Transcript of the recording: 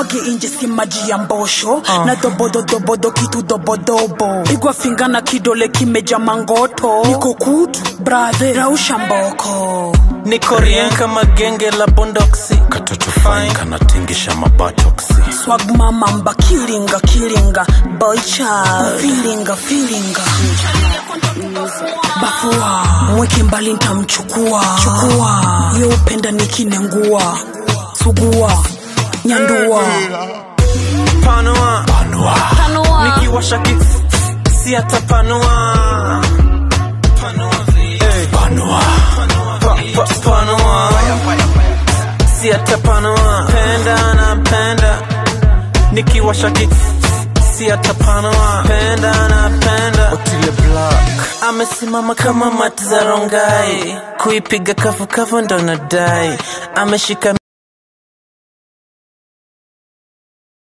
magi inje si maji ya mbosho na dobododobodo kitu dobodobo igwa finga na kidole kimeja mangoto niko kutu brathe rausha mboko niko rien kama genge la bondoksi katoto fine kanatingisha mabatoksi swag mama mba kilinga kilinga boy child filinga filinga bafua mweke mbali ntamchukua chukua yo upenda nikinengua sugua nyandua panua nikiwasha ki si atapanua panua Pa- pa- panua si atapanua penda na penda nikiwasha ki si atapanua penda na penda otile black amesimama kama mati za rongai kuipiga kafukafu ndo nadai ameshika